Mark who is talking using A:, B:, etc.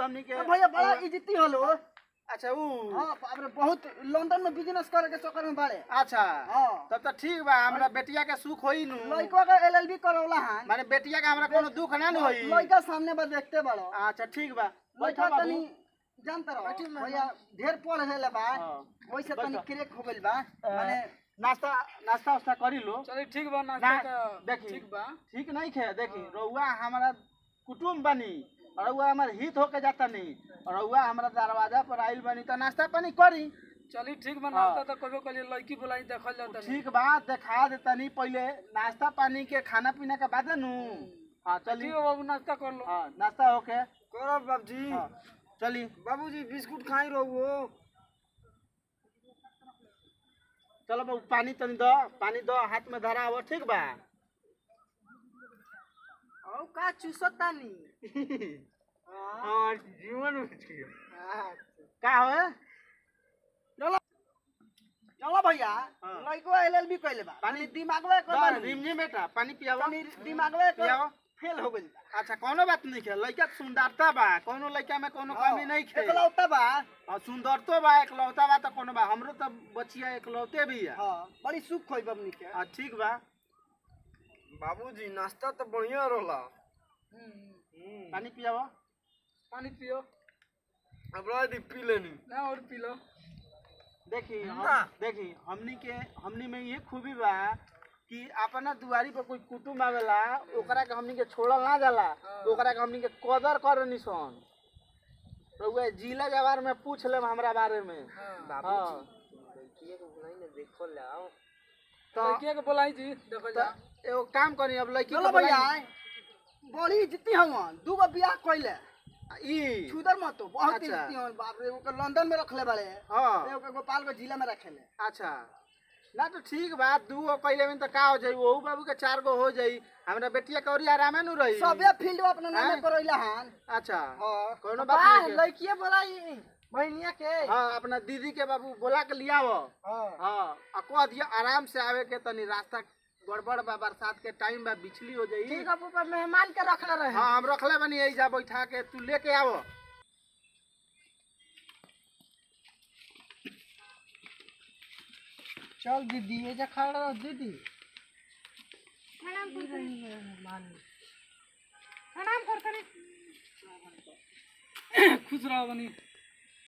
A: हमनी के
B: भैया बड़ा इज्जती हलो
A: अच्छा ऊ
B: हाँ बाप बहुत लंदन में बिजनेस करे के चक्कर में बाड़े
A: अच्छा
B: हाँ
A: तब तो ठीक बा हमरा बेटिया के सुख होई नु
B: लड़का का एलएलबी करौला हन
A: माने बेटिया के हमरा कोनो दुख ना नु होई
B: लड़का सामने बा देखते बड़ो
A: अच्छा ठीक बा बैठा
B: लड़का
A: बाबू
B: तनी जानते रहो भैया ढेर पढ़ हेले बा
A: हाँ।
B: वैसे तनी
A: बैठा।
B: क्रेक हो गइल बा
A: अ,
B: माने
A: नाश्ता नाश्ता उस्ता करी लो
C: चलिए ठीक बा
A: ना,
C: नाश्ता तो
A: देखी
C: ठीक बा
A: ठीक नहीं खे देखी रउआ हमारा कुटुम बनी और रउआ हमार हित होके जाता नहीं और रउआ हमारा दरवाजा पर आइल बनी तो नाश्ता पानी करी
C: चलिए ठीक बा
A: हाँ।
C: नाश्ता तो कभी कभी लड़की बुलाई देखल जाता नहीं
A: ठीक बा देखा देता नहीं पहले नाश्ता पानी के खाना पीना के बाद नु हाँ
C: ठीक
A: चली
C: है बाबू नाश्ता कर लो
A: हाँ नाश्ता होके
B: करब बाबूजी
A: हाँ चली
B: बाबूजी बिस्कुट खाई रहो
A: चलो बाबू पानी तनी दो पानी दो हाथ में धरा हो ठीक बा
B: औ का चुसतानी
A: हाँ जीवन में छियो। का हो
B: चलो चलो भैया
A: हाँ।
B: लड़का एलएलबी कइले बा
A: पानी-
B: पानी दिमागवे कर बानी
A: रिमझिम बेटा पानी पियावा
B: तनी दिमागवे
A: पियावा
B: कर फेल हो गइल बा
A: अच्छा कोनो बात नहीं है लड़का के सुंदरता बा कोनो लड़का में कोनो कमी नहीं है
B: एकलौता बा
A: और सुंदरतो बा एकलौता बा तो कोनो बा हमरो तो बचिया एकलौते भी है
B: हाँ बड़ी सुख होई बबनी के
A: हाँ ठीक बा
B: बाबूजी नाश्ता तो बढ़िया रहला
A: पानी पियावा
C: पानी पियो
B: अब रह दी पी लेनी
C: ना और पी लो
A: देखी हम-
B: ना।
A: देखी हमनी के हमनी में ये खूबी बा कि अपना दुआरी पर कोई कुटुम आवेला ओकरा के हमनी के छोड़ल ना जाला
C: हाँ।
A: ओकरा के हमनी के कदर कर निसन रउआ जिला जवार में पूछ लेब हमरा बारे में
C: हाँ
A: हाँ तो
C: लड़किया के बुलाई जी देखल जा
A: तो एगो काम करी अब लड़की
B: चलो
A: के
B: भैया
A: बुलाई-
B: बड़ी इज्जती हवन दूगो बियाह कइले
A: ई
B: छुदर मत हो, बहुत
A: अच्छा।
B: इज्जती हवन बाप रे ओकर लंदन में रखले बाड़े
A: हाँ
B: एगो के गोपालगंज जिला में रखेले
A: अच्छा ना तो ठीक बा दू गो कैले में तो का हो जाई ओहू बाबू के चार गो हो जाई हमरा बेटिया के औरी आरामे नु रही
B: सबे फील्ड में अपना नामे
A: हैं?
B: करैला हन
A: अच्छा
B: हां
A: कोनो बात नहीं है।
B: लड़किए बोलाई बहनिया के
A: हाँ अपना दीदी के बाबू बोला के लिया वो
B: हां
A: हाँ आ कह दिया आराम से आवे के तनी रास्ता गड़बड़ बा बरसात के टाइम बा बिछली हो जाई
B: ठीक है ऊपर मेहमान के रखले रहे
A: हाँ हम रखले बनी यही जा बैठा के तू लेके आवो
B: चल दीदी ये जा खड़ा रहो दीदी
C: खुश रहो बनी